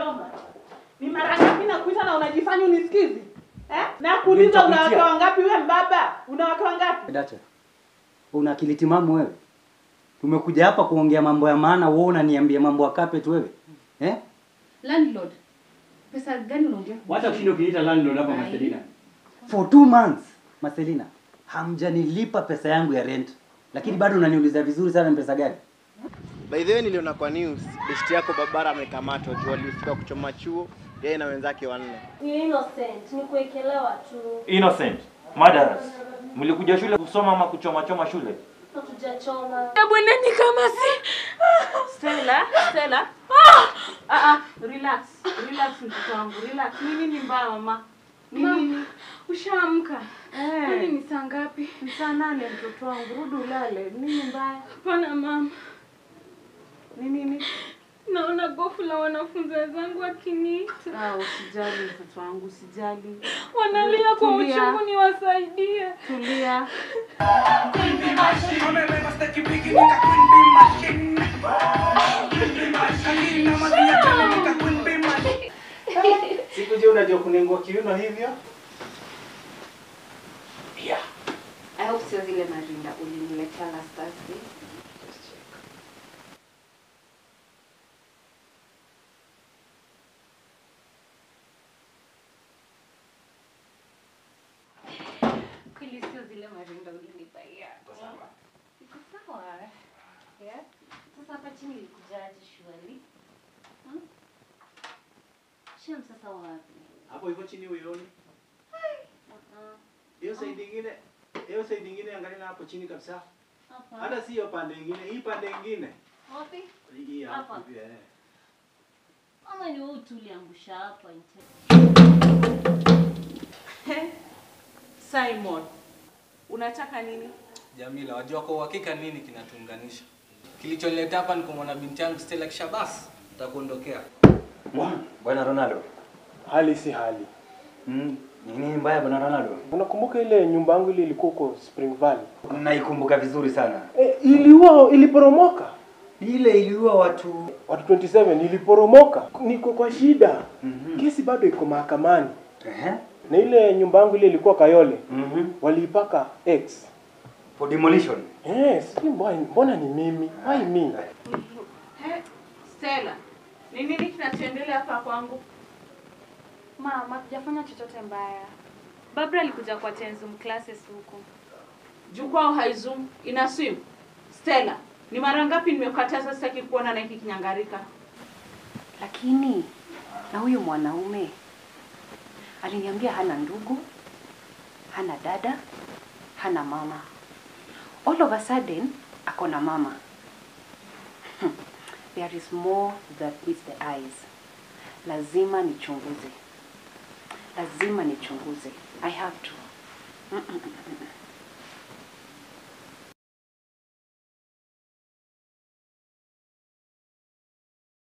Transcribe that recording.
unachoma. Ni mara ngapi nakuita na unajifanya unisikizi? Eh? Na kuuliza una wake wangapi wewe mbaba? Una wake wangapi? Dacha, una akili timamu wewe? Tumekuja hapa kuongea mambo ya maana, wewe unaniambia mambo ya carpet wewe eh? Landlord, pesa gani unaongea? Wacha kushinda kuniita landlord hapa Ai. Marcelina. For two months, Marcelina, hamjanilipa pesa yangu ya rent. Lakini bado unaniuliza vizuri sana ni pesa gani? By the way niliona kwa news besti yako Babara amekamatwa juu alihusika kuchoma chuo yeye na wenzake wanne. Ni innocent, ni kuekelewa tu. Innocent, murderers. Mlikuja shule kusoma ama kuchoma choma shule? Hatujachoma. Bweneni kama si Stella, Stella. Ah, ah, relax. Relax mtoto wangu. Relax. Ni nini mbaya mama? Ni Mama. nini? ushaamka. Kwani Eh, ni saa ngapi? ni saa nane mtoto wangu. Rudi ulale. Nini mbaya? Hapana mama, Ni nini? naona gofu la wanafunzi wenzangu wakiniita, Ah, usijali mtoto wangu, usijali. wanalia kwa Tulia. uchungu, niwasaidie. Tulia. Siku je unajua kunengua kiuno hivyo? I hope sio zile marinda uliniletea last Thursday. Kweli sio zile marinda ulinipaia. Iko sawa. Yeah. Sasa hapa chini ilikujaje shwali? Hmm? Shem sasa wapi? Hapo hivyo chini uioni? Uh-uh. Hiyo side nyingine, hiyo side nyingine angalia na hapo chini kabisa. Hapa. Hata si hiyo pande nyingine, hii pande nyingine. Wapi? Hii hapo Hapa. pia. eh. Ama ni wewe tu uliangusha hapa nje. Simon. Unataka nini? Jamila, wajua kwa uhakika nini kinatuunganisha? Kilichonileta hapa ni kumwona binti yangu Stella kisha basi nitakuondokea. Bwana Ronaldo. Hali si hali. Mm, ni nini mbaya bwana Ronaldo? Unakumbuka ile nyumba yangu ile ilikuwa huko Spring Valley? Naikumbuka vizuri sana. E, iliua iliporomoka. Ile iliua watu Watu 27 iliporomoka. Niko kwa shida. Mhm. Kesi bado iko mahakamani. Ehe. Na ile nyumba yangu ile ilikuwa Kayole. Mhm. Waliipaka X. For demolition. Eh, sijui mbona, mbona ni mimi? Why me? He, Stella. Ni nini kinachoendelea hapa kwangu? Mama, hatujafanya chochote mbaya. Babra alikuja kwa Tenzum classes huko. Jukwaa haizum ina swim. Stella, ni mara ngapi nimekataza sitaki kuona na hiki kinyangarika? Lakini na huyu mwanaume aliniambia hana ndugu, hana dada, hana mama. All of a sudden ako na mama. Hmm. There is more that meets the eyes. Lazima nichunguze, lazima nichunguze. I have to. Mm, mm, mm, mm.